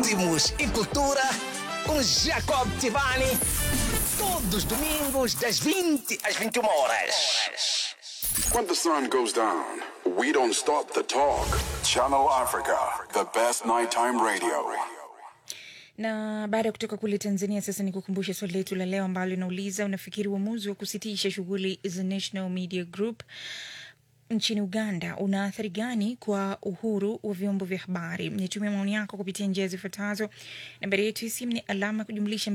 ritmos e cultura com Jacob Tivani. Todos os domingos, das 20 às 21 horas. When the sun goes down, we don't stop the talk. Channel Africa, the best nighttime radio. na baada ya kutoka kule tanzania sasa ni kukumbusha swali letu la leo ambalo linauliza unafikiri uamuzi wa kusitisha shughuli za national media group nchini uganda una athari gani kwa uhuru wa vyombo vya habari nitumia maoni yako kupitia njia zifuatazo nambari yetu ya simu ni alama ya kujumlisha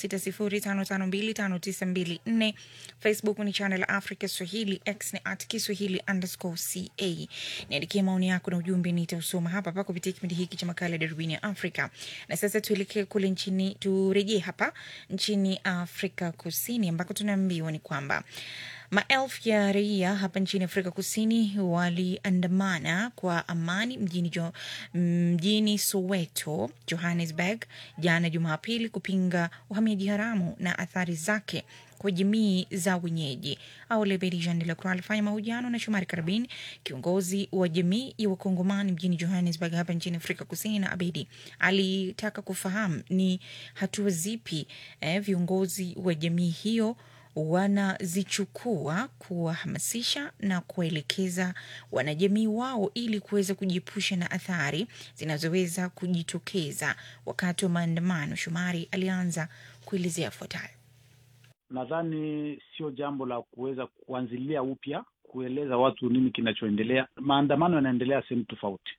276055259254 facebook ni channel africa swahili x ni at kiswahili underscore ca niandikie maoni yako na ujumbe nitausoma hapa hapa kupitia kipindi hiki cha makala ya darubini ya afrika na sasa tuelekee kule nchini turejee hapa nchini afrika kusini ambako tunaambiwa ni kwamba Maelfu ya raia hapa nchini Afrika Kusini waliandamana kwa amani mjini, jo, mjini Soweto, Johannesburg jana Jumapili kupinga uhamiaji haramu na athari zake kwa jamii za wenyeji. Aulebedi Jean de la Croix alifanya mahojiano na Shomari Karabin, kiongozi wa jamii ya Wakongomani mjini Johannesburg hapa nchini Afrika Kusini, na Abedi alitaka kufahamu ni hatua zipi eh, viongozi wa jamii hiyo wanazichukua kuwahamasisha na kuwaelekeza wanajamii wao ili kuweza kujiepusha na athari zinazoweza kujitokeza wakati wa maandamano. Shumari alianza kuelezea yafuatayo. Nadhani sio jambo la kuweza kuanzilia upya kueleza watu nini kinachoendelea. Maandamano yanaendelea sehemu tofauti,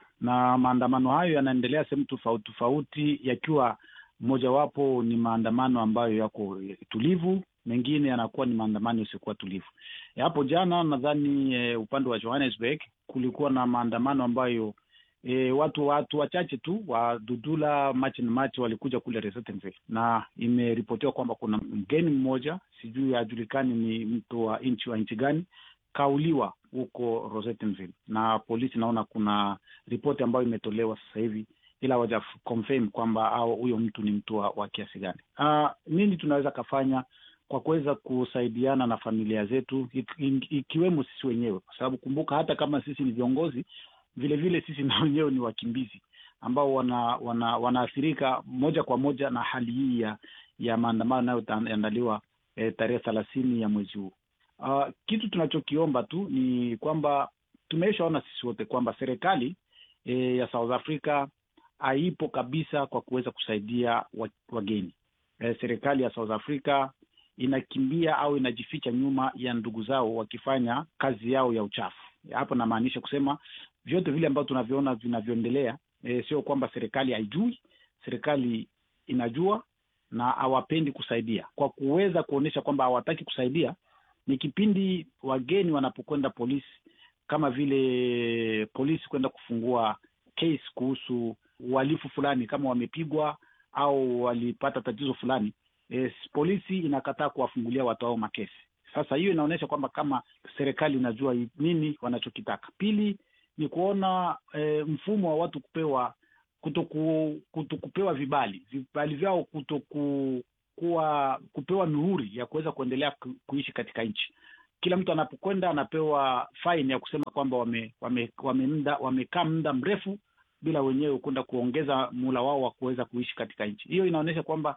na maandamano hayo yanaendelea sehemu tofauti tofauti, yakiwa mojawapo ni maandamano ambayo yako tulivu mengine yanakuwa ni maandamano yasiokuwa tulivu. Hapo jana nadhani e, upande wa Johannesburg kulikuwa na maandamano ambayo e, watu watu wachache tu wa Dudula March and March walikuja kule Resettenville, na imeripotiwa kwamba kuna mgeni mmoja sijui hajulikani ni mtu wa nchi wa nchi gani kauliwa huko Rosettenville, na polisi naona kuna ripoti ambayo imetolewa sasa hivi ila hawaja confirm kwamba au huyo mtu ni mtu wa, wa kiasi gani. Uh, nini tunaweza kafanya kwa kuweza kusaidiana na familia zetu ikiwemo sisi wenyewe, kwa sababu kumbuka, hata kama sisi ni viongozi, vile vile sisi na wenyewe ni wakimbizi ambao wana, wana, wanaathirika moja kwa moja na hali hii ya ya maandamano yanayoandaliwa eh, tarehe thelathini ya mwezi huu. Uh, kitu tunachokiomba tu ni kwamba tumeshaona sisi wote kwamba serikali eh, ya South Africa haipo kabisa kwa kuweza kusaidia wageni. Eh, serikali ya South Africa inakimbia au inajificha nyuma ya ndugu zao wakifanya kazi yao ya uchafu. Hapo namaanisha kusema vyote vile ambavyo tunavyoona vinavyoendelea, e, sio kwamba serikali haijui. Serikali inajua na hawapendi kusaidia. Kwa kuweza kuonyesha kwamba hawataki kusaidia, ni kipindi wageni wanapokwenda polisi, kama vile polisi kwenda kufungua case kuhusu uhalifu fulani, kama wamepigwa au walipata tatizo fulani E, polisi inakataa kuwafungulia watu hao makesi. Sasa hiyo inaonyesha kwamba kama serikali inajua nini wanachokitaka. Pili ni kuona e, mfumo wa watu kupewa kutoku, kutokupewa vibali vibali vyao kutoku, kuwa kupewa mihuri ya kuweza kuendelea ku, kuishi katika nchi. Kila mtu anapokwenda anapewa faini ya kusema kwamba wamekaa wame, wame muda wamekaa muda mrefu bila wenyewe kwenda kuongeza muhula wao wa kuweza kuishi katika nchi. Hiyo inaonyesha kwamba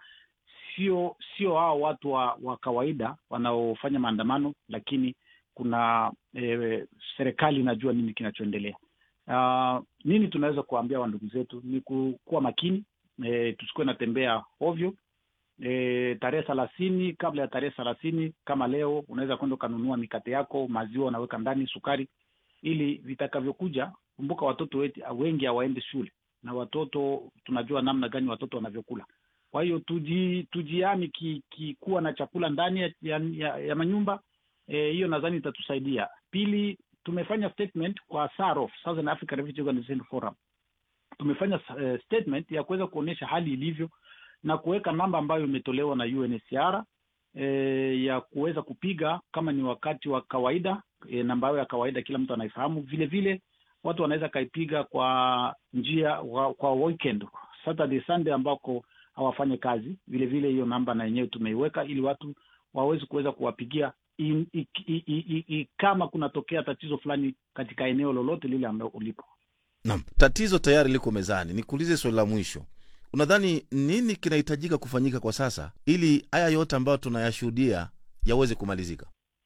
sio sio hao watu wa, wa kawaida wanaofanya maandamano, lakini kuna e, serikali inajua nini kinachoendelea. Uh, nini tunaweza kuwaambia wandugu zetu ni kuwa makini e, tusikuwe natembea ovyo e, tarehe thelathini. Kabla ya tarehe thelathini kama leo, unaweza kwenda ukanunua mikate yako, maziwa unaweka ndani, sukari, ili vitakavyokuja. Kumbuka watoto wetu wengi hawaendi shule, na watoto tunajua namna gani watoto wanavyokula kwa hiyo tuji, tujiami ki, ki kuwa na chakula ndani ya, ya, ya manyumba hiyo, e, nadhani itatusaidia. Pili, tumefanya statement kwa SAROF, Southern African Refugee Organization Forum. Tumefanya uh, statement ya kuweza kuonyesha hali ilivyo na kuweka namba ambayo imetolewa na UNHCR e, ya kuweza kupiga kama ni wakati wa kawaida e, namba yao ya kawaida kila mtu anaifahamu. Vile vile watu wanaweza kaipiga kwa njia wa, kwa weekend Saturday Sunday ambako hawafanye kazi. Vile vile hiyo namba na yenyewe tumeiweka ili watu waweze kuweza kuwapigia in, i, i, i, i, kama kunatokea tatizo fulani katika eneo lolote lile ambalo ulipo. Naam, tatizo tayari liko mezani. Nikuulize swali la mwisho, unadhani nini kinahitajika kufanyika kwa sasa ili haya yote ambayo tunayashuhudia yaweze kumalizika?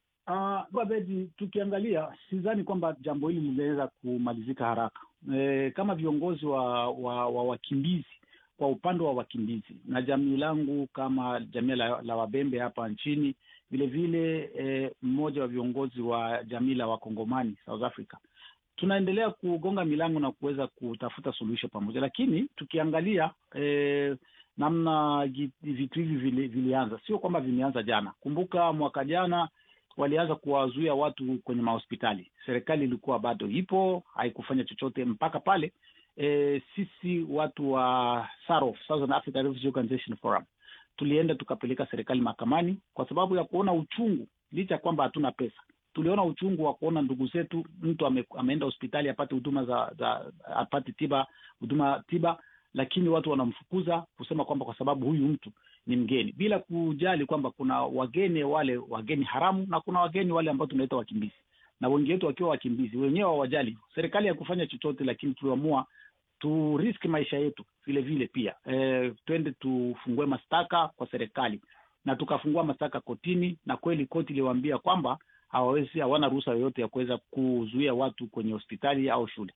Uh, Bedi, tukiangalia sidhani kwamba jambo hili linaweza kumalizika haraka. E, kama viongozi wa, wa, wa wakimbizi kwa upande wa wakimbizi na jamii langu kama jamii la, la Wabembe hapa nchini vile vile e, mmoja wa viongozi wa jamii la Wakongomani South Africa, tunaendelea kugonga milango na kuweza kutafuta suluhisho pamoja, lakini tukiangalia e, namna vitu hivi vili, vilianza, sio kwamba vimeanza jana. Kumbuka mwaka jana walianza kuwazuia watu kwenye mahospitali. Serikali ilikuwa bado ipo, haikufanya chochote mpaka pale e, sisi watu wa SAROF, Southern Africa Refugee Organization Forum, tulienda tukapeleka serikali mahakamani kwa sababu ya kuona uchungu, licha ya kwamba hatuna pesa. Tuliona uchungu wa kuona ndugu zetu, mtu ame, ameenda hospitali apate huduma za, za apate tiba huduma tiba, lakini watu wanamfukuza kusema kwamba kwa sababu huyu mtu ni mgeni, bila kujali kwamba kuna wageni wale wageni haramu na kuna wageni wale ambao tunaita wakimbizi, na wengi wetu wakiwa wakimbizi wenyewe hawajali. Serikali haikufanya chochote, lakini tuliamua tu risk maisha yetu vile vile pia e, twende tufungue mashtaka kwa serikali, na tukafungua mashtaka kotini, na kweli koti iliwaambia kwamba hawawezi, hawana ruhusa yoyote ya kuweza kuzuia watu kwenye hospitali au shule.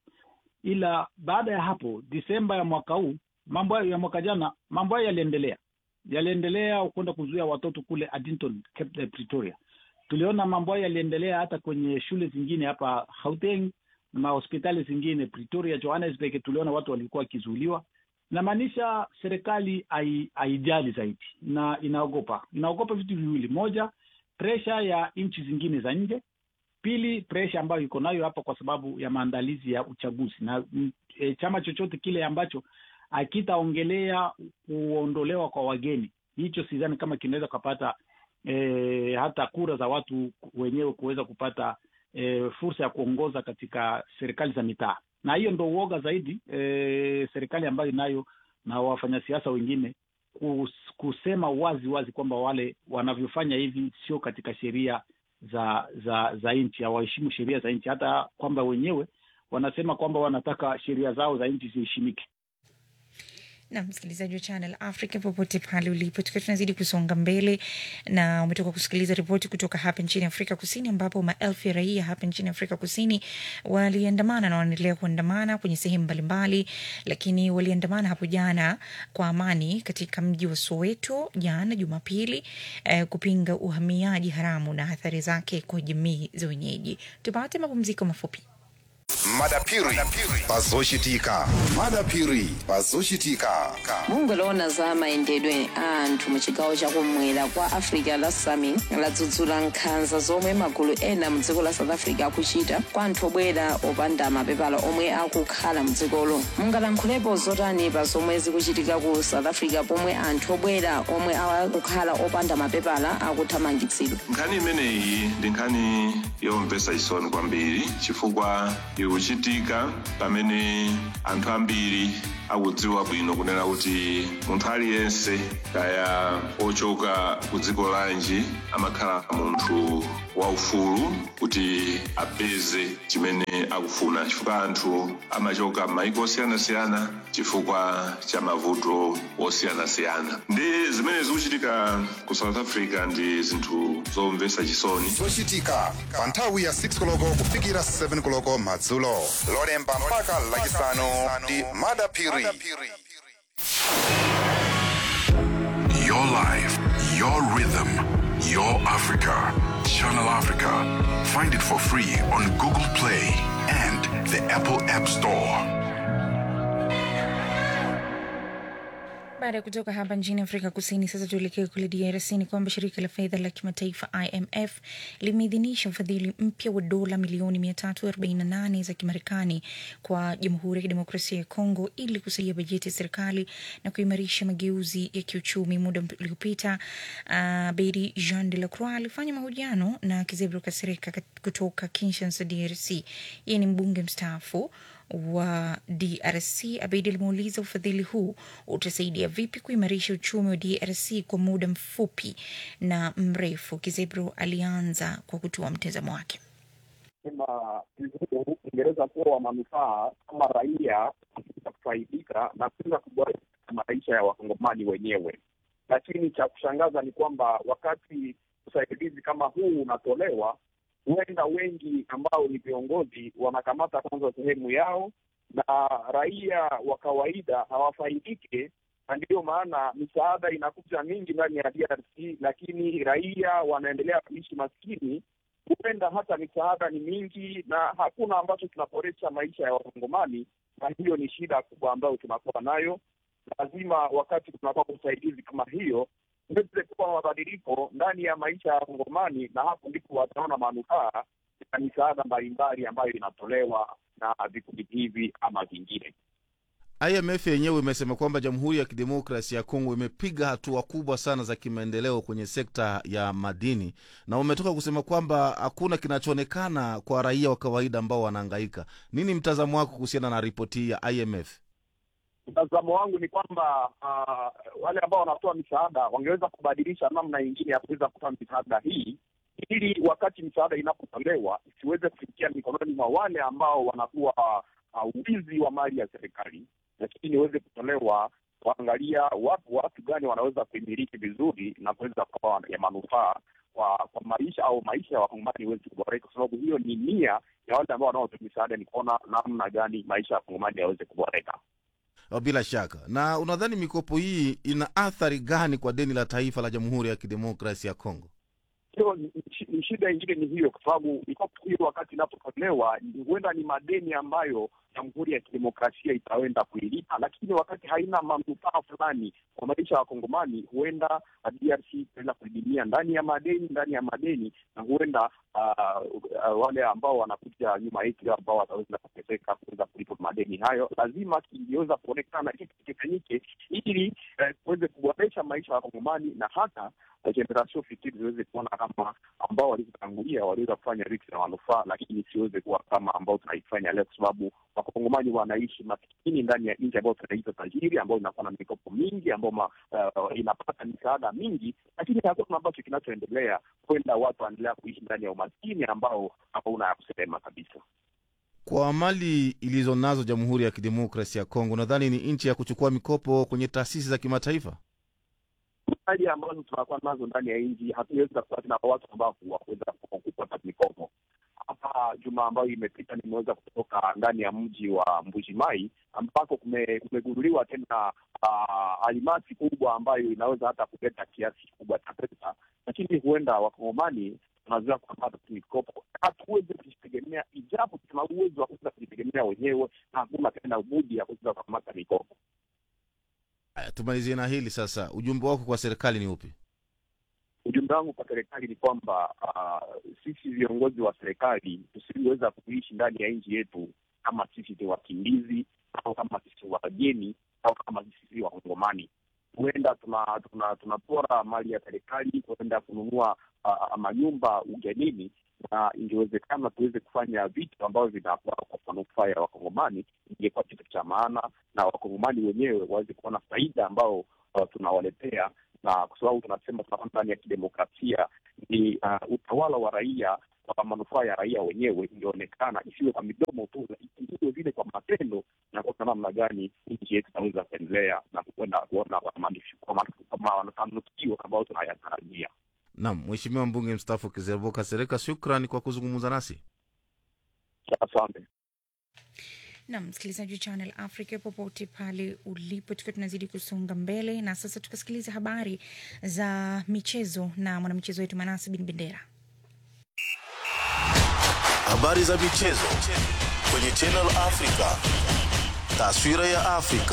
Ila baada ya hapo, Disemba ya mwaka huu, mambo hayo ya mwaka jana, mambo hayo yaliendelea yaliendelea kwenda kuzuia watoto kule Addington, Cape Pretoria. Tuliona mambo hayo yaliendelea hata kwenye shule zingine hapa Gauteng na hospitali zingine Pretoria, Johannesburg, tuliona watu walikuwa wakizuiliwa. Inamaanisha serikali haijali zaidi na inaogopa, inaogopa vitu viwili: moja, presha ya nchi zingine za nje; pili, presha ambayo iko nayo hapa kwa sababu ya maandalizi ya uchaguzi na e, chama chochote kile ambacho akitaongelea kuondolewa kwa wageni, hicho sidhani kama kinaweza kupata e, hata kura za watu wenyewe kuweza kupata e, fursa ya kuongoza katika serikali za mitaa, na hiyo ndo uoga zaidi e, serikali ambayo inayo na wafanyasiasa wengine kus, kusema wazi wazi kwamba wale wanavyofanya hivi sio katika sheria za za za nchi, hawaheshimu sheria za nchi, hata kwamba wenyewe wanasema kwamba wanataka sheria zao za nchi ziheshimike na msikilizaji wa Channel Africa popote pale ulipo, tukiwa tunazidi kusonga mbele, na umetoka kusikiliza ripoti kutoka hapa nchini Afrika Kusini, ambapo maelfu ya raia hapa nchini Afrika Kusini waliandamana na wanaendelea kuandamana kwenye sehemu mbalimbali, lakini waliandamana hapo jana kwa amani katika mji wa Soweto jana Jumapili, eh, kupinga uhamiaji haramu na athari zake kwa jamii za wenyeji. Tupate mapumziko mafupi. madapiri pazochitika madapiri pazochitika mungoloona za mayendedwe a anthu mu chigawo chakumwera kwa africa la sami ladzudzula nkhanza zomwe magulu ena mu dziko la south africa akuchita kwa anthu obwera opanda mapepala omwe akukhala mu dzikolo mungalankhulepo zotani pa zomwe zikuchitika ku south africa pomwe anthu obwera omwe akukhala opanda mapepala akuthamangitsidwa nkhani imeneyi ndi nkhani yomvetsa chisoni kwambiri chifukwa ikuchitika pamene anthu ambiri akudziwa bwino kunena kuti munthu aliyense kaya ochoka ku dziko lanji amakhala munthu waufulu kuti apeze chimene akufuna chifukwa anthu amachoka m'mayiko osiyanasiyana chifukwa cha mavuto osiyanasiyana ndi zimene zikuchitika ku south africa ndi zinthu zomvetsa chisoni zochitika pa nthawi ya 6 koloko kufikira 7 koloko madzulo lolemba mpaka lachisanu ndi madapiri Your life, your rhythm, your Africa. Channel Africa. Find it for free on Google Play and the Apple App Store. Baada ya kutoka hapa nchini Afrika Kusini, sasa tuelekee kule DRC. Ni kwamba shirika la fedha la kimataifa IMF limeidhinisha ufadhili mpya wa dola milioni 348 za Kimarekani kwa Jamhuri ya Kidemokrasia ya Kongo ili kusaidia bajeti ya serikali na kuimarisha mageuzi ya kiuchumi. Muda uliopita, uh, Bedi Jean de la Croix alifanya mahojiano na Kizebro Kasereka kutoka Kinshasa, DRC. Yeye ni mbunge mstaafu wa DRC. Abeid alimuuliza ufadhili huu utasaidia vipi kuimarisha uchumi wa DRC kwa muda mfupi na mrefu. Kizebro alianza kwa kutoa mtazamo wake. sema Uingereza kuwa wa manufaa kama raia katika kufaidika na kuweza kuboresha maisha ya wakongomani wenyewe. Lakini cha kushangaza ni kwamba wakati usaidizi kama huu unatolewa, huenda wengi ambao ni viongozi wanakamata kwanza sehemu yao na raia wa kawaida hawafaidike, na ndiyo maana misaada inakuja mingi ndani ya DRC, lakini raia wanaendelea kuishi maskini. Huenda hata misaada ni mingi na hakuna ambacho kinaboresha maisha ya wakongomani, na hiyo ni shida kubwa ambayo tunakuwa nayo. Lazima wakati kunakuwa usaidizi kama hiyo uweze kuwa mabadiliko ndani ya maisha ya wakongomani, na hapo ndipo wataona manufaa ya misaada mbalimbali ambayo inatolewa na vikundi hivi ama vingine. IMF yenyewe imesema kwamba Jamhuri ya Kidemokrasi ya Kongo imepiga hatua kubwa sana za kimaendeleo kwenye sekta ya madini, na umetoka kusema kwamba hakuna kinachoonekana kwa raia wa kawaida ambao wanahangaika. Nini mtazamo wako kuhusiana na ripoti hii ya IMF? Mtazamo wangu ni kwamba uh, wale ambao wanatoa misaada wangeweza kubadilisha namna nyingine ya kuweza kutoa misaada hii ili wakati misaada inapotolewa isiweze kufikia mikononi mwa wale ambao wanakuwa uh, wizi wa mali ya serikali, lakini iweze kutolewa kuangalia watu watu gani wanaweza kuimiliki vizuri na kuweza kuwa ya manufaa kwa kwa maisha au maisha ya wakongomani iweze kuboreka, kwa sababu hiyo ni nia ya wale ambao wanaotoa misaada, ni kuona namna gani maisha ya wakongomani yaweze kuboreka. Bila shaka. Na unadhani mikopo hii ina athari gani kwa deni la taifa la Jamhuri ya Kidemokrasi ya Kongo? Hiyo ni shida ingine ni hiyo, kwa sababu mikopo hiyo wakati inapotolewa huenda ni madeni ambayo Jamhuri ya Kidemokrasia itaenda kuilipa, lakini wakati haina manufaa fulani kwa maisha ya Wakongomani, huenda DRC itaenda kudidimia ndani ya madeni ndani ya madeni, na huenda uh, uh, wale ambao wanakuja nyuma yetu ambao wataweza kuteseka kuweza kulipa madeni hayo. Lazima kingeweza kuonekana kitu kifanyike ili kuweze uh, kuboresha maisha ya Wakongomani na hata generation fikiri ziweze kuona kama ambao walivyotangulia waliweza kufanya vitu na manufaa, lakini siweze kuwa kama ambao tunaifanya leo, kwa sababu wakongomani wanaishi maskini ndani ya nchi ambayo tunaita tajiri, ambayo inakuwa na mikopo mingi, ambayo uh, inapata misaada mingi, lakini hakuna ambacho kinachoendelea. Kwenda watu wanaendelea kuishi ndani ya umaskini ambao hauna ya kusema kabisa. Kwa mali ilizo nazo Jamhuri ya Kidemokrasi ya Kongo, nadhani ni nchi ya kuchukua mikopo kwenye taasisi za kimataifa mali ambazo tunakuwa nazo ndani ya nchi hatuweza kuwa na watu ambao wakuweza kupata mikopo. Hapa juma ambayo imepita, nimeweza kutoka ndani ya mji wa Mbujimai ambako kumegunduliwa tena uh, alimasi kubwa ambayo inaweza hata kuleta kiasi kikubwa cha pesa, lakini huenda wakongomani tunaweza kupata mikopo, hatuwezi kujitegemea, ijapo tuna uwezo wa kuweza kujitegemea wenyewe na hakuna tena budi ya kuweza kukamata mikopo. Tumalizie na hili sasa. Ujumbe wako kwa serikali ni upi? Ujumbe wangu kwa serikali ni kwamba uh, sisi viongozi wa serikali tusiweza kuishi ndani ya nchi yetu kama sisi ni wakimbizi au kama sisi wageni au kama sisi wakongomani. Huenda tunapora tuna, tuna mali ya serikali kuenda kununua uh, manyumba ugenini, na ingewezekana tuweze kufanya vitu ambavyo vinakuwa kwa manufaa ya wakongomani, ingekuwa kitu cha maana na wakongomani wenyewe waweze kuona faida ambao uh, tunawaletea na kwa sababu tunasema tunakuwa ndani ya kidemokrasia, ni uh, utawala wa raia kwa manufaa ya raia wenyewe, ingeonekana isiwe kwa midomo tu, iwe vile kwa matendo, na kwa namna gani nchi yetu itaweza kuendelea na kuenda kuona kwa mafanikio ambayo tunayatarajia. Naam, Mheshimiwa mbunge mstaafu Kizerboka Sereka, shukrani kwa kuzungumza nasi. Asante. na msikilizaji wa Channel Africa popote pale ulipo, tukiwa tunazidi kusonga mbele na sasa tukasikiliza habari za michezo na mwanamichezo wetu Manasi Bin Bendera. Habari za michezo kwenye Channel Africa, taswira ya Afrika.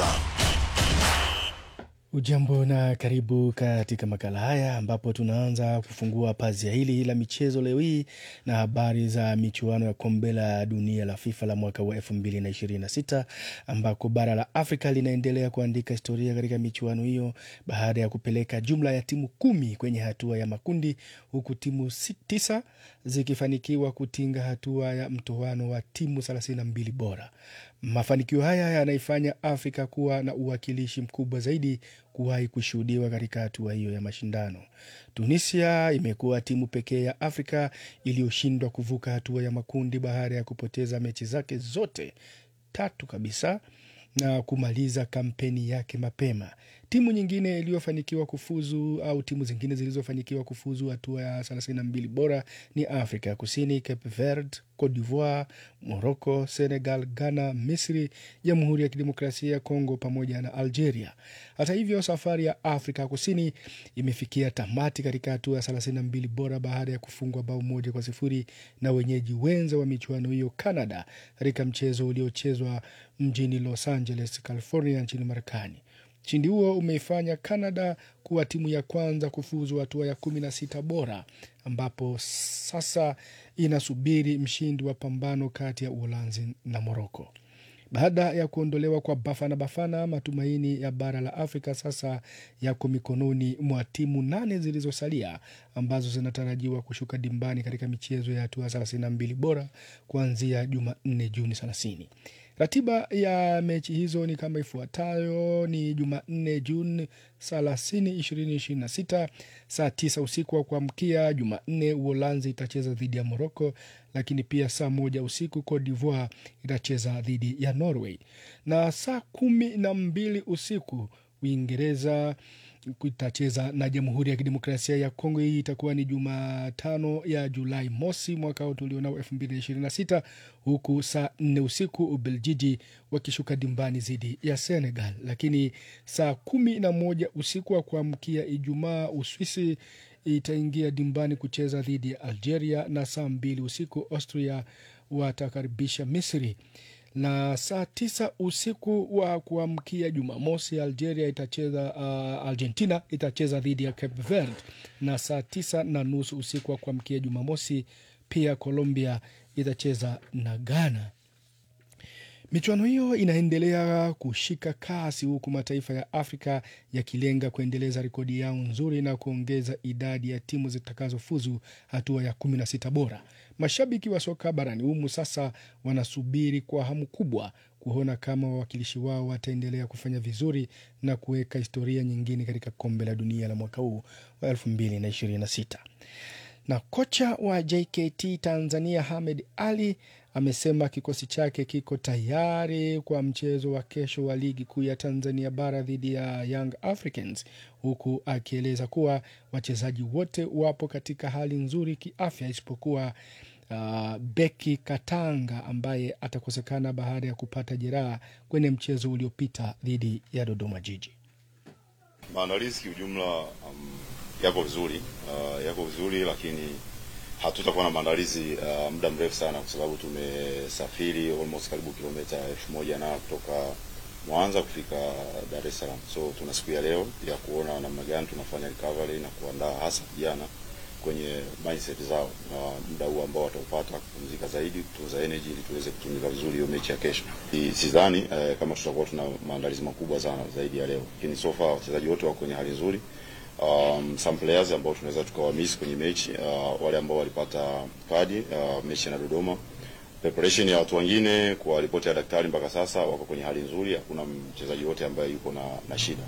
Ujambo na karibu katika makala haya ambapo tunaanza kufungua pazia hili la michezo leo hii na habari za michuano ya kombe la dunia la FIFA la mwaka wa 2026 ambako bara la Afrika linaendelea kuandika historia katika michuano hiyo baada ya kupeleka jumla ya timu kumi kwenye hatua ya makundi huku timu tisa zikifanikiwa kutinga hatua ya mtoano wa timu 32 bora. Mafanikio haya yanaifanya Afrika kuwa na uwakilishi mkubwa zaidi kuwahi kushuhudiwa katika hatua hiyo ya mashindano. Tunisia imekuwa timu pekee ya Afrika iliyoshindwa kuvuka hatua ya makundi baada ya kupoteza mechi zake zote tatu kabisa na kumaliza kampeni yake mapema. Timu nyingine iliyofanikiwa kufuzu au timu zingine zilizofanikiwa kufuzu hatua ya 32 bora ni Afrika ya Kusini, Cape Verde, Cote d'Ivoire, Morocco, Senegal, Ghana, Misri, Jamhuri ya Kidemokrasia ya Kongo pamoja na Algeria. Hata hivyo, safari ya Afrika ya Kusini imefikia tamati katika hatua ya 32 bora baada ya kufungwa bao moja kwa sifuri na wenyeji wenza wa michuano hiyo Canada katika mchezo uliochezwa mjini Los Angeles, California nchini Marekani. Ushindi huo umeifanya Canada kuwa timu ya kwanza kufuzu hatua ya kumi na sita bora ambapo sasa inasubiri mshindi wa pambano kati ya Uholanzi na Moroko. Baada ya kuondolewa kwa Bafana Bafana, matumaini ya bara la Afrika sasa yako mikononi mwa timu nane zilizosalia ambazo zinatarajiwa kushuka dimbani katika michezo ya hatua 32 bora kuanzia Jumanne Juni 30. Ratiba ya mechi hizo ni kama ifuatayo: ni Jumanne Juni 30, 2026 saa 9 usiku wa kuamkia Jumanne, Uholanzi itacheza dhidi ya Morocco, lakini pia saa moja usiku Cote d'Ivoire itacheza dhidi ya Norway, na saa kumi na mbili usiku Uingereza itacheza na Jamhuri ya Kidemokrasia ya Kongo. Hii itakuwa ni Jumatano ya Julai mosi mwaka huu tulionao elfu mbili na ishirini na sita huku saa nne usiku Ubeljiji wakishuka dimbani dhidi ya Senegal. Lakini saa kumi na moja usiku wa kuamkia Ijumaa Uswisi itaingia dimbani kucheza dhidi ya Algeria, na saa mbili usiku Austria watakaribisha Misri na saa tisa usiku wa kuamkia Jumamosi Algeria itacheza uh, Argentina itacheza dhidi ya Cape Verde, na saa tisa na nusu usiku wa kuamkia Jumamosi pia Colombia itacheza na Ghana. Michuano hiyo inaendelea kushika kasi huku mataifa ya Afrika yakilenga kuendeleza rekodi yao nzuri na kuongeza idadi ya timu zitakazofuzu hatua ya kumi na sita bora. Mashabiki wa soka barani humu sasa wanasubiri kwa hamu kubwa kuona kama wawakilishi wao wataendelea kufanya vizuri na kuweka historia nyingine katika kombe la dunia la mwaka huu wa elfu mbili na ishirini na sita na kocha wa JKT Tanzania Hamed Ali amesema kikosi chake kiko tayari kwa mchezo wa kesho wa ligi kuu ya Tanzania bara dhidi ya Young Africans, huku akieleza kuwa wachezaji wote wapo katika hali nzuri kiafya isipokuwa uh, beki Katanga ambaye atakosekana baada ya kupata jeraha kwenye mchezo uliopita dhidi ya Dodoma Jiji. Maandalizi kiujumla um, yako vizuri uh, yako vizuri lakini hatutakuwa na maandalizi uh, muda mrefu sana kwa sababu tumesafiri almost karibu kilomita elfu moja na kutoka Mwanza kufika Dar es Salaam. So tuna siku ya leo ya kuona namna gani tunafanya recovery na kuandaa hasa vijana kwenye mindset zao na muda huu ambao wataupata kupumzika zaidi, kutunza energy ili tuweze kutumika vizuri hiyo mechi ya kesho. Sidhani eh, kama tutakuwa tuna maandalizi makubwa sana zaidi ya leo, lakini so far wachezaji wote wako kwenye hali nzuri. Um, some players ambao tunaweza tukawamiss kwenye mechi uh, wale ambao walipata kadi uh, mechi na Dodoma. Preparation ya watu wengine kwa ripoti ya daktari mpaka sasa wako kwenye hali nzuri, hakuna mchezaji wote ambaye yuko na, na shida.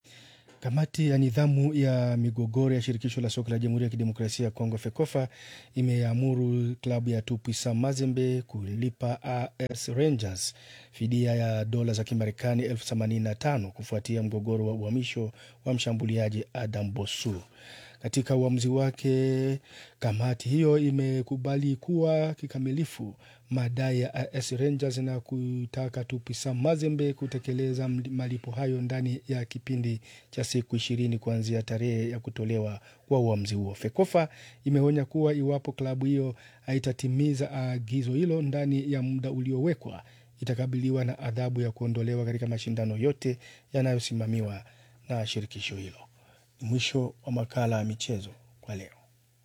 Kamati ya nidhamu ya migogoro ya shirikisho la soka la Jamhuri ya Kidemokrasia ya Kongo FEKOFA imeamuru klabu ya Tupisa Mazembe kulipa AS Rangers fidia ya dola za Kimarekani elfu themanini na tano kufuatia mgogoro wa uhamisho wa mshambuliaji Adam Bosu. Katika uamuzi wake, kamati hiyo imekubali kuwa kikamilifu madai ya AS Rangers na kutaka Tupisa Mazembe kutekeleza malipo hayo ndani ya kipindi cha siku ishirini kuanzia tarehe ya kutolewa kwa uamuzi huo. FEKOFA imeonya kuwa iwapo klabu hiyo haitatimiza agizo hilo ndani ya muda uliowekwa itakabiliwa na adhabu ya kuondolewa katika mashindano yote yanayosimamiwa na shirikisho hilo. Mwisho wa makala ya michezo kwa leo.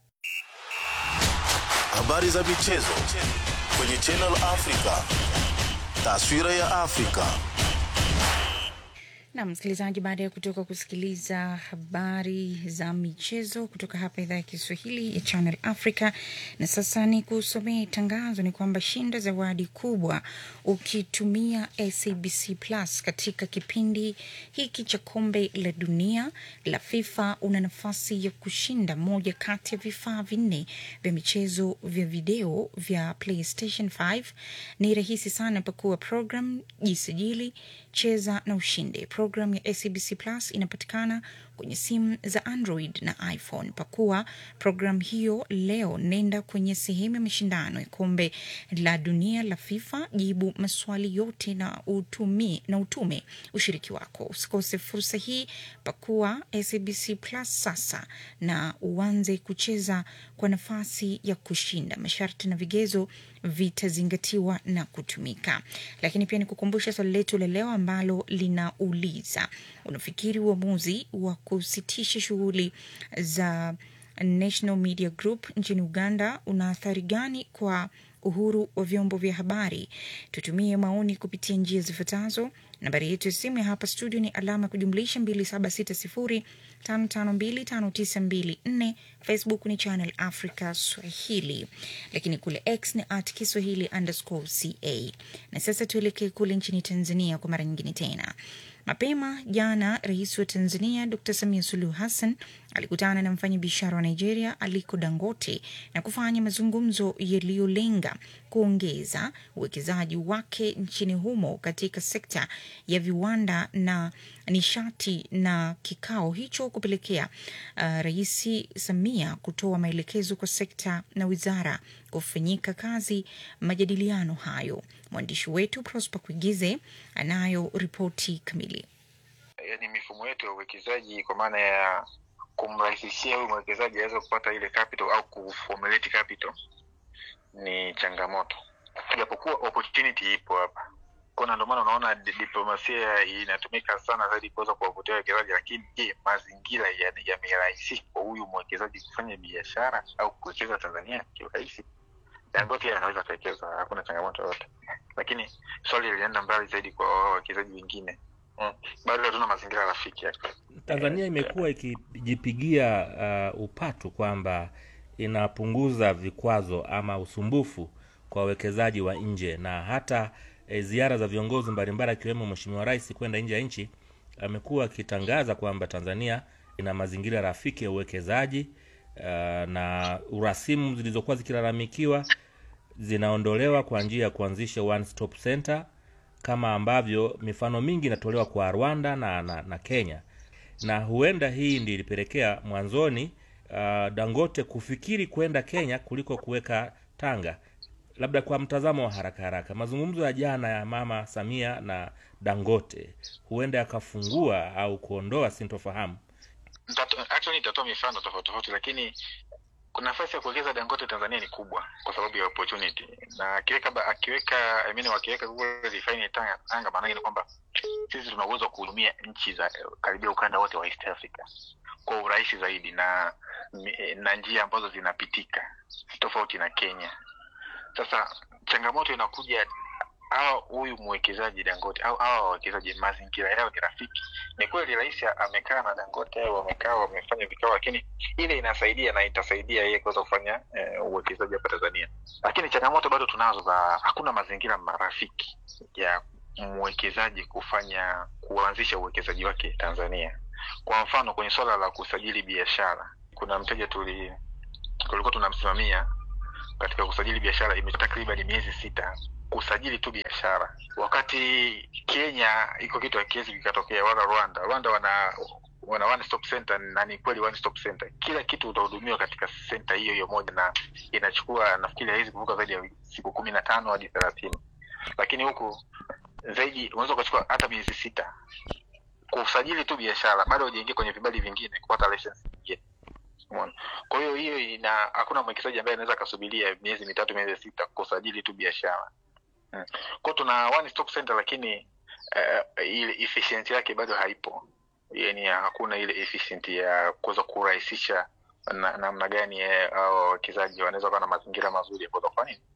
Habari za michezo kwenye Channel Africa, taswira ya Afrika. na msikilizaji, baada ya kutoka kusikiliza habari za michezo kutoka hapa idhaa ya Kiswahili ya Channel Africa, na sasa ni kusomea tangazo, ni kwamba shinda zawadi kubwa ukitumia SABC Plus katika kipindi hiki cha kombe la dunia la FIFA. Una nafasi ya kushinda moja kati ya vifaa vinne vya michezo vya video vya PlayStation 5. Ni rahisi sana, pakua program, jisajili cheza na ushinde. Programu ya SABC Plus inapatikana kwenye simu za Android na iPhone. Pakua programu hiyo leo, nenda kwenye sehemu ya mashindano ya kombe la dunia la FIFA, jibu maswali yote na utumi, na utume ushiriki wako. Usikose fursa hii, pakua SABC Plus sasa na uanze kucheza kwa nafasi ya kushinda. Masharti na vigezo vitazingatiwa na kutumika. Lakini pia nikukumbusha swali letu la leo ambalo linauliza, unafikiri uamuzi wa kusitisha shughuli za National Media Group nchini Uganda una athari gani kwa uhuru wa vyombo vya habari? Tutumie maoni kupitia njia zifuatazo. Nambari yetu ya simu ya hapa studio ni alama ya kujumlisha 276055259254. Facebook ni Channel Africa Swahili, lakini kule X ni at Kiswahili underscore ca. Na sasa tuelekee kule nchini Tanzania kwa mara nyingine tena. Mapema jana Rais wa Tanzania Dr Samia Suluhu Hassan alikutana na mfanyabiashara wa Nigeria Aliko Dangote na kufanya mazungumzo yaliyolenga kuongeza uwekezaji wake nchini humo katika sekta ya viwanda na nishati, na kikao hicho kupelekea uh, Rais Samia kutoa maelekezo kwa sekta na wizara kufanyika kazi majadiliano hayo. Mwandishi wetu Prosper Kuigize anayo ripoti kamili. Yani mifumo yetu ya uwekezaji kwa maana ya kumrahisishia huyu mwekezaji aweze kupata ile capital au kuformulate capital ni changamoto, japokuwa opportunity ipo hapa kona. Ndio maana unaona di- diplomasia inatumika sana zaidi kuweza kuwavutia wawekezaji, lakini je, mazingira ya- yamerahisisha kwa huyu mwekezaji kufanya biashara au kuwekeza Tanzania kiurahisi? Dangote anaweza akawekeza, hakuna changamoto yoyote, lakini swali lilienda mbali zaidi kwa wao wawekezaji wengine mm. Bado hatuna mazingira rafiki ya Tanzania imekuwa ikijipigia uh, upatu kwamba inapunguza vikwazo ama usumbufu kwa wawekezaji wa nje na hata e, ziara za viongozi mbalimbali akiwemo Mheshimiwa Rais kwenda nje ya nchi amekuwa akitangaza kwamba Tanzania ina mazingira rafiki ya uwekezaji uh, na urasimu zilizokuwa zikilalamikiwa zinaondolewa kwa njia ya kuanzisha one stop center kama ambavyo mifano mingi inatolewa kwa Rwanda na, na, na Kenya na huenda hii ndi ilipelekea mwanzoni uh, Dangote kufikiri kwenda Kenya kuliko kuweka Tanga. Labda kwa mtazamo wa haraka haraka, mazungumzo ya jana ya Mama Samia na Dangote huenda yakafungua au kuondoa sintofahamu. Nitato- actually nitatoa mifano tofauti tofauti, lakini kuna nafasi ya kuwekeza Dangote Tanzania ni kubwa kwa sababu ya opportunity, na akiweka ba- akiweka I mean, wakiweka Google refinery Tanga, Tanga maana ni kwamba sisi tuna uwezo wa kuhudumia nchi za eh, karibia ukanda wote wa East Africa kwa urahisi zaidi na mi- na njia ambazo zinapitika tofauti na Kenya. Sasa changamoto inakuja hawa huyu mwekezaji Dangote au hawa wawekezaji mazingira yao ni rafiki. Ni kweli rais amekaa na Dangote, wamekaa wamefanya vikao, lakini ile inasaidia na itasaidia yeye kuweza kufanya eh, uwekezaji hapa Tanzania, lakini changamoto bado tunazo za hakuna mazingira marafiki ya mwekezaji kufanya kuanzisha uwekezaji wake Tanzania. Kwa mfano kwenye swala la kusajili biashara, kuna mteja tuli tulikuwa tunamsimamia katika kusajili biashara imechukua takriban miezi sita kusajili tu biashara, wakati Kenya iko kitu hakiwezi kikatokea, wala Rwanda. Rwanda wana wana one stop center, na ni kweli one stop center, kila kitu utahudumiwa katika senta hiyo hiyo moja, na inachukua nafikiri haiwezi kuvuka zaidi ya siku kumi na tano hadi thelathini, lakini huku zaidi unaweza ukachukua hata miezi sita kusajili tu biashara, bado hujaingia kwenye vibali vingine kupata license nyingine. Umeona? Kwa hiyo hiyo ina hakuna mwekezaji ambaye anaweza akasubiria miezi mitatu miezi sita kusajili tu biashara. Mm. Kwa hiyo tuna one stop center lakini uh, ile efficiency yake bado haipo. Yaani hakuna ile efficiency ya kuweza kurahisisha na- namna gani eh, hao wawekezaji wanaweza kuwa na mazingira mazuri ya kuweza kufanya nini?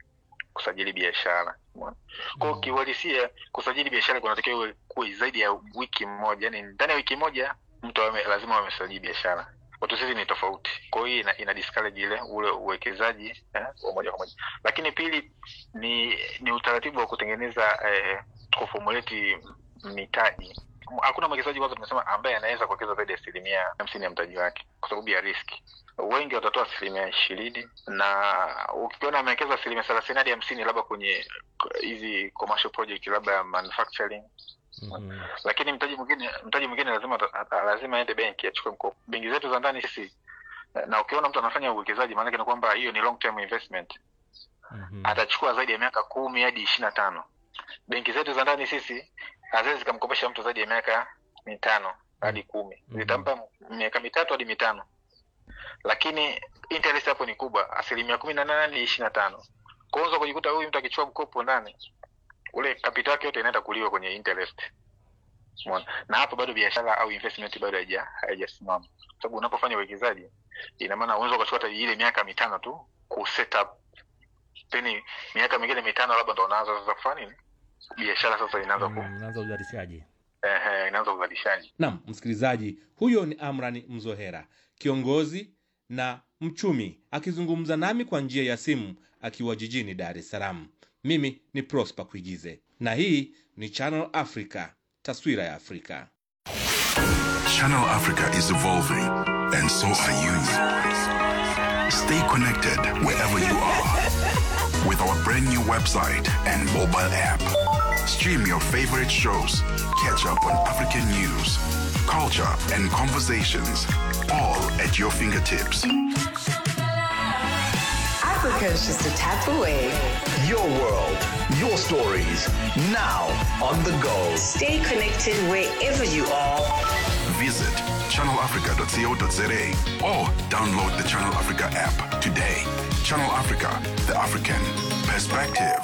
kusajili biashara umeona kwa hiyo kiuhalisia kusajili biashara kunatakiwa iwe kuwe zaidi ya wiki moja yani ndani ya wiki moja mtu awe lazima amesajili biashara watu sisi ni tofauti kwa hiyo ina, ina discourage ile ule uwekezaji eh, wa moja kwa moja lakini pili ni ni utaratibu wa kutengeneza eh, kufomuleti mitaji hakuna mwekezaji kwanza tumesema ambaye anaweza kuwekeza zaidi ya asilimia hamsini ya mtaji wake kwa sababu ya riski wengi watatoa asilimia ishirini na ukiona amewekeza asilimia thelathini hadi hamsini labda kwenye hizi commercial project labda ya manufacturing Mhm. lakini mtaji mwingine mtaji mwingine lazima ata- lazima aende benki achukue mkopo benki zetu za ndani sisi na ukiona mtu anafanya uwekezaji maanake ni kwamba hiyo ni long term investment atachukua zaidi ya miaka kumi hadi ishiri na tano benki zetu za ndani sisi haziwezi zikamkopesha mtu zaidi ya miaka mitano hadi kumi zitampa miaka mitatu hadi mitano lakini interest hapo ni kubwa asilimia kumi na nane hadi ishiri na tano kwa unaweza kujikuta huyu mtu akichukua mkopo ndani ule kapita yake yote inaenda kuliwa kwenye interest Umeona? na hapo bado biashara au investment bado haija haijasimama sababu unapofanya uwekezaji ina maana unaweza ukachukua hata ile miaka mitano tu ku set up then miaka mingine mitano labda ndo unaanza sasa kufanya nini biashara sasa inaanza ku Mm, naanza uzalishaji ehe, inaanza uzalishaji nam msikilizaji huyo ni amrani mzohera kiongozi na mchumi akizungumza nami kwa njia ya simu akiwa jijini dar es salaam mimi ni prosper kuigize na hii ni channel africa taswira ya afrika Channel Africa is evolving, and so are you. Stay connected wherever you are with our brand new website and mobile app. Stream your favorite shows, catch up on African news, culture, and conversations, all at your fingertips. Africa is just a tap away. Your world, your stories, now on the go. Stay connected wherever you are. Visit channelafrica.co.za or download the Channel Africa app today. Channel Africa, the African perspective.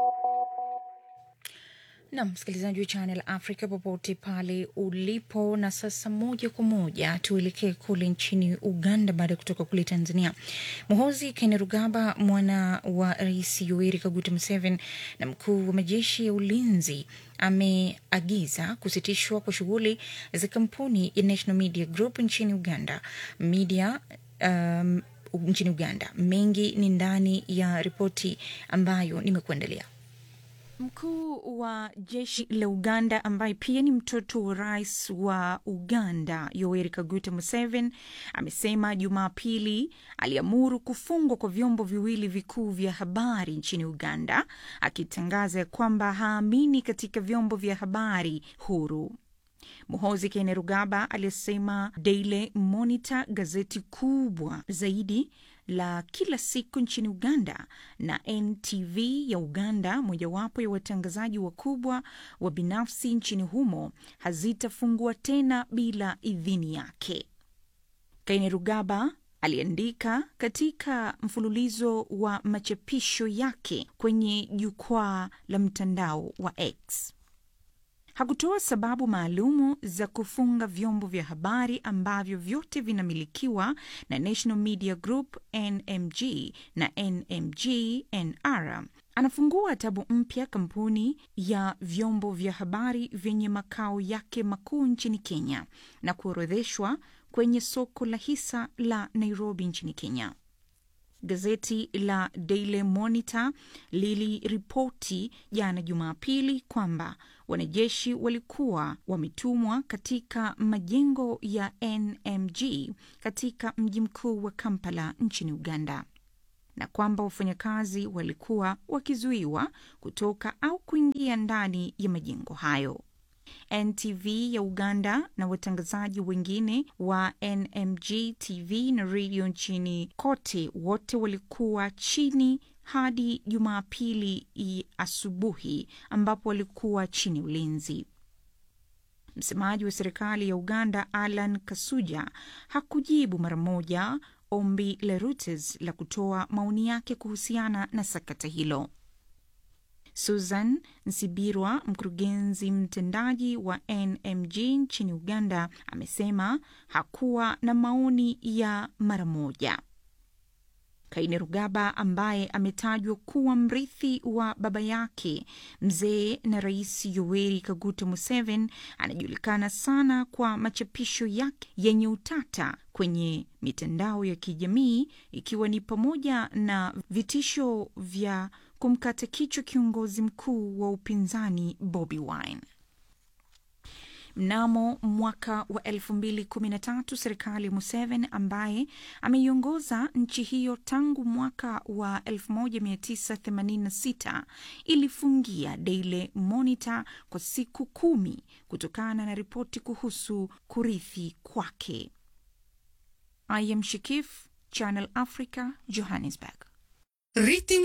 na msikilizaji wa Channel Africa popote pale ulipo. Na sasa moja kwa moja tuelekee kule nchini Uganda baada ya kutoka kule Tanzania. Muhozi Kainerugaba, mwana wa Rais Yoweri Kaguta Museveni na mkuu wa majeshi ya ulinzi ameagiza kusitishwa kwa shughuli za kampuni ya National Media Group nchini Uganda media um, nchini Uganda. Mengi ni ndani ya ripoti ambayo nimekuandalia. Mkuu wa jeshi la Uganda ambaye pia ni mtoto wa rais wa Uganda Yoweri Kaguta Museveni amesema Jumapili aliamuru kufungwa kwa vyombo viwili vikuu vya habari nchini Uganda, akitangaza ya kwamba haamini katika vyombo vya habari huru. Muhozi Kainerugaba alisema Daily Monitor, gazeti kubwa zaidi la kila siku nchini Uganda, na NTV ya Uganda, mojawapo ya watangazaji wakubwa wa binafsi nchini humo, hazitafungua tena bila idhini yake. Kainerugaba aliandika katika mfululizo wa machapisho yake kwenye jukwaa la mtandao wa X. Hakutoa sababu maalumu za kufunga vyombo vya habari ambavyo vyote vinamilikiwa na National Media Group NMG na NMG NR. Anafungua tabu mpya kampuni ya vyombo vya habari vyenye makao yake makuu nchini Kenya na kuorodheshwa kwenye soko la hisa la Nairobi nchini Kenya. Gazeti la Daily Monitor liliripoti jana Jumapili kwamba wanajeshi walikuwa wametumwa katika majengo ya NMG katika mji mkuu wa Kampala nchini Uganda na kwamba wafanyakazi walikuwa wakizuiwa kutoka au kuingia ndani ya majengo hayo. NTV ya Uganda na watangazaji wengine wa NMG TV na redio nchini kote wote walikuwa chini hadi Jumapili asubuhi ambapo walikuwa chini ulinzi. Msemaji wa serikali ya Uganda Alan Kasuja hakujibu mara moja ombi la Reuters la kutoa maoni yake kuhusiana na sakata hilo. Susan Nsibirwa, mkurugenzi mtendaji wa NMG nchini Uganda, amesema hakuwa na maoni ya mara moja. Kainerugaba ambaye ametajwa kuwa mrithi wa baba yake mzee na Rais Yoweri Kaguta Museveni anajulikana sana kwa machapisho yake yenye utata kwenye mitandao ya kijamii ikiwa ni pamoja na vitisho vya kumkata kichwa kiongozi mkuu wa upinzani Bobi Wine. Mnamo mwaka wa elfu mbili kumi na tatu serikali ya Museveni ambaye ameiongoza nchi hiyo tangu mwaka wa 1986 ilifungia Daily Monitor kwa siku kumi kutokana na ripoti kuhusu kurithi kwake. I am Shikif, Channel Africa, Johannesburg. Ritmo